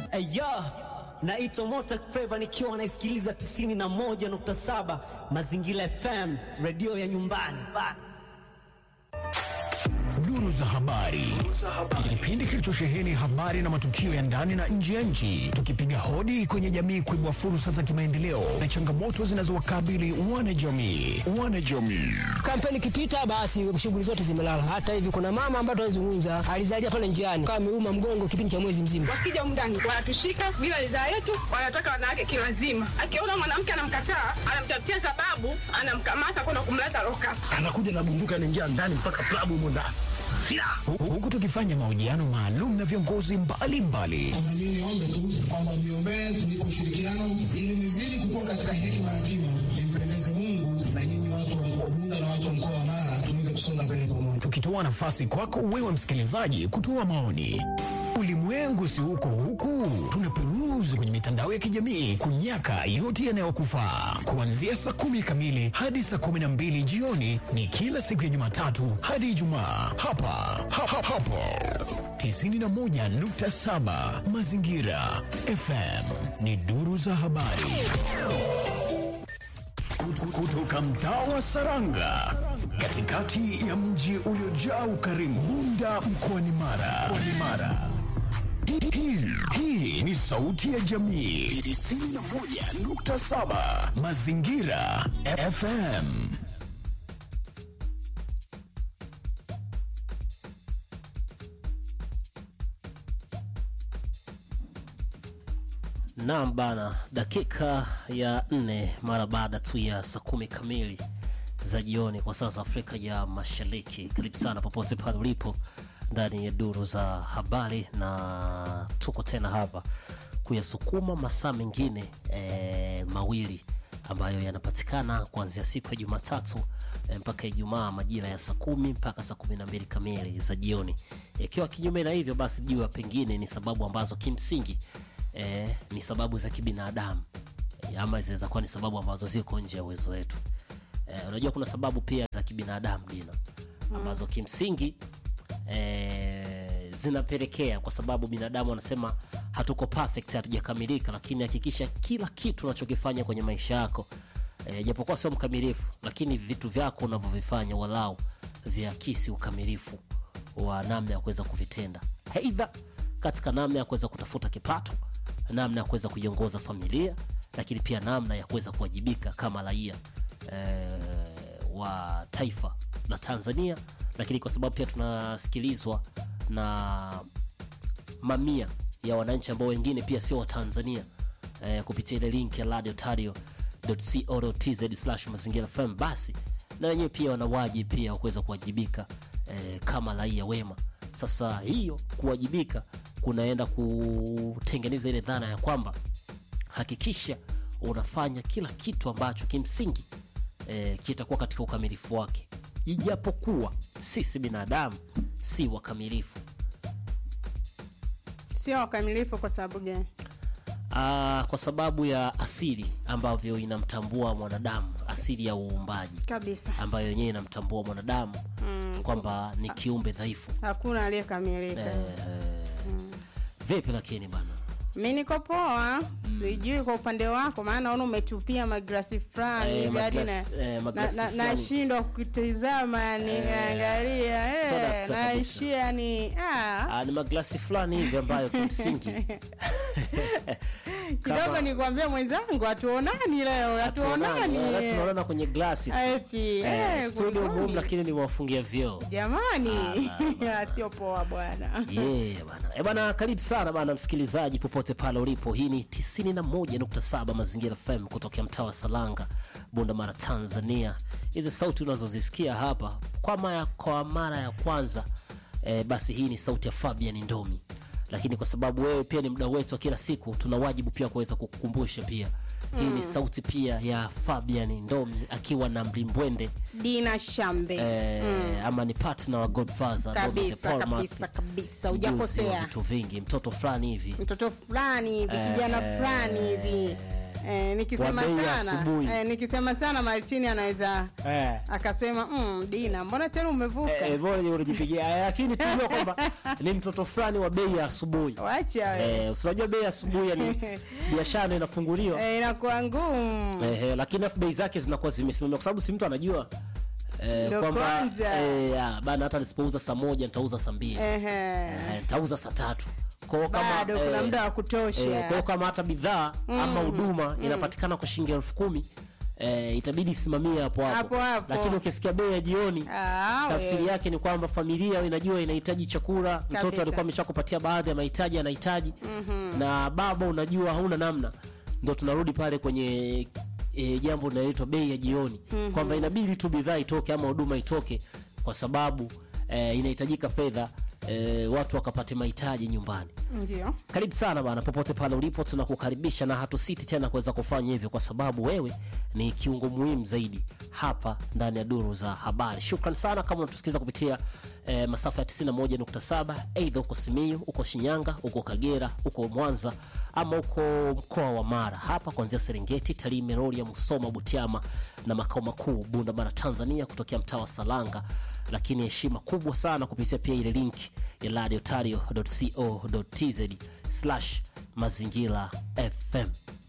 Aya, naitwa Mota Feva nikiwa naisikiliza 91.7 Mazingira FM, redio ya nyumbani. Duru za habari, kipindi kilichosheheni habari na matukio ya ndani na nje ya nchi, tukipiga hodi kwenye jamii kuibua fursa za kimaendeleo na changamoto zinazowakabili wanajamii. Wanajamii Kampeni ikipita, basi shughuli zote zimelala. Hata hivi kuna mama ambaye tunazungumza alizalia pale njiani, kama ameuma mgongo kipindi cha mwezi mzima. Wakija mndani wanatushika bila ridhaa yetu, wanataka wanawake kiwazima. Akiona mwanamke anamkataa, anamtafutia sababu, anamkamata kwenda kumleta loka. anakuja na bunduki anaingia ndani mpaka klabu humo ndani silaha Hu- huku tukifanya mahojiano maalum na viongozi mbalimbali Mimi niombe tu kwamba mniombee tunipe ushirikiano ili nizidi kukua katika hekima na kima, nimpendeze Mungu na nyinyi watu wa mkoa Bunda na watu wa mkoa wa Mara tuweze kusonga mbele pamoja. tukitoa nafasi kwako wewe msikilizaji kutoa maoni. Ulimwengu si huko huku, tunaperuzi kwenye mitandao ya kijamii kunyaka yote yanayokufaa. Kuanzia saa kumi kamili hadi saa kumi na mbili jioni ni kila siku ya Jumatatu hadi Ijumaa hapa ha, ha, hapo 91.7 Mazingira FM ni duru za habari Kutu- kutoka mtaa wa Saranga katikati ya mji uliojaa ukarimu Bunda mkoani Mara. Mkoani Mara. Hii- hii- Hii ni sauti ya jamii 91.7 Mazingira FM. Naam bana, dakika ya nne mara baada tu ya saa kumi kamili za jioni kwa saa za Afrika ya Mashariki. Karibu sana popote pale ulipo ndani ya duru za habari, na tuko tena hapa kuyasukuma masaa mengine e, mawili ambayo yanapatikana kuanzia siku ya Jumatatu e, mpaka Ijumaa majira ya saa kumi mpaka saa kumi na mbili kamili za jioni. Ikiwa kinyume na hivyo, basi jua pengine ni sababu ambazo kimsingi eh, ni sababu za kibinadamu eh, ama zinaweza kuwa ni sababu ambazo ziko nje ya uwezo wetu. Eh, unajua kuna sababu pia za kibinadamu Dina ambazo kimsingi eh, zinapelekea kwa sababu binadamu wanasema hatuko perfect, hatujakamilika, lakini hakikisha kila kitu unachokifanya kwenye maisha yako eh, japokuwa sio mkamilifu, lakini vitu vyako unavyovifanya walau viakisi ukamilifu wa namna ya kuweza kuvitenda, aidha katika namna ya kuweza kutafuta kipato, namna ya kuweza kuiongoza familia, lakini pia namna ya kuweza kuwajibika kama raia eh, wa taifa la Tanzania, lakini kwa sababu pia tunasikilizwa na mamia ya wananchi ambao wengine pia sio Watanzania eh, kupitia ile link ya radiotario.co.tz mazingira FM, basi na wenyewe pia wana wajibu pia wa kuweza kuwajibika eh, kama raia wema. Sasa hiyo kuwajibika kunaenda kutengeneza ile dhana ya kwamba hakikisha unafanya kila kitu ambacho kimsingi eh, kitakuwa katika ukamilifu wake, ijapokuwa sisi binadamu si wakamilifu. Sio wakamilifu kwa sababu gani? Ah, kwa sababu ya asili ambavyo inamtambua mwanadamu, asili ya uumbaji Kabisa, ambayo yenyewe inamtambua mwanadamu kwamba ni kiumbe dhaifu. hakuna aliyekamilika. Eh, Vipi lakini bana, Mi niko poa, sijui kwa upande wako, maana naona umetupia maglasi fulani Eh, hivi hadi na- maglasi- eh, na- maglasi na- fulani. nashindwa kukitizama yani, naangalia soda eh, kabisa. naishia yani ah, ah, ni maglasi fulani hivi ambayo kimsingi kidogo kama- nikwambia mwenzangu, hatuonani leo, hatuonani Hatuonani, tunaonana kwenye glasi tu. eti Eh, eh, studio kulikoni? muhimu lakini nimewafungia vyoo jamani, sio poa bwana. Yeah, bana. E bana, karibu sana bana msikilizaji popote pale ulipo. Hii ni 91.7 Mazingira FM kutokea mtaa wa Salanga, Bunda Mara, Tanzania. Hizi sauti unazozisikia hapa kwa mara, kwa mara ya kwanza e, basi hii ni sauti ya Fabian Ndomi, lakini kwa sababu wewe pia ni mdau wetu wa kila siku, tuna wajibu pia kuweza kukukumbusha pia hii ni sauti pia ya Fabian Ndomi akiwa na Mlimbwende Dina Shambe eh, ama ni partner wa Godfather Ndomi the kabisa Paul kabisa Matthew kabisa, ujuzi wa hujakosea. vitu vingi, mtoto fulani hivi Mtoto fulani hivi, kijana fulani hivi Eh, nikisema Wa bei ya sana asubuhi. eh, nikisema sana Martini anaweza eh. akasema mm, Dina, mbona tena umevuka? Eh, bora unajipigia Eh, lakini tujua kwamba ni mtoto fulani wa bei ya asubuhi Wacha wewe. eh, unajua bei ya asubuhi yani biashara inafunguliwa Eh, inakuwa ngumu. eh, eh, lakini afu bei zake zinakuwa zimesimamia kwa sababu si mtu anajua eh, Ndo kwamba kwanza. eh, ya, bana hata nisipouza saa moja nitauza saa mbili Ehe. eh, nitauza saa tatu Kwa hiyo kama, Bado kuna eh, muda wa kutosha. Eh, kwa hiyo kama hata bidhaa ama Mm, huduma mm. inapatikana kwa shilingi elfu kumi eh, itabidi isimamie hapo hapo Hapo hapo. lakini ukisikia bei ya jioni Ah, tafsiri we. yake ni kwamba familia inajua inahitaji chakula mtoto Kabisa. alikuwa ameshakupatia baadhi ya mahitaji anahitaji Mhm. na baba unajua hauna namna ndo tunarudi pale kwenye e, jambo linaloitwa bei ya jioni Mhm. kwamba inabidi tu bidhaa itoke ama huduma itoke kwa sababu e, inahitajika fedha e, watu wakapate mahitaji nyumbani Ndio. karibu sana bana popote pale ulipo tunakukaribisha na hatusiti tena kuweza kufanya hivyo kwa sababu wewe ni kiungo muhimu zaidi hapa ndani ya duru za habari shukran sana kama unatusikiliza kupitia eh, masafa ya 91.7 eidha uko simiu uko shinyanga uko kagera uko mwanza ama uko mkoa wa mara hapa kuanzia serengeti tarime rorya musoma butiama na makao makuu bunda mara tanzania kutokea mtaa wa salanga lakini heshima kubwa sana kupitia pia ile link ya radiotario.co.tz slash mazingira fm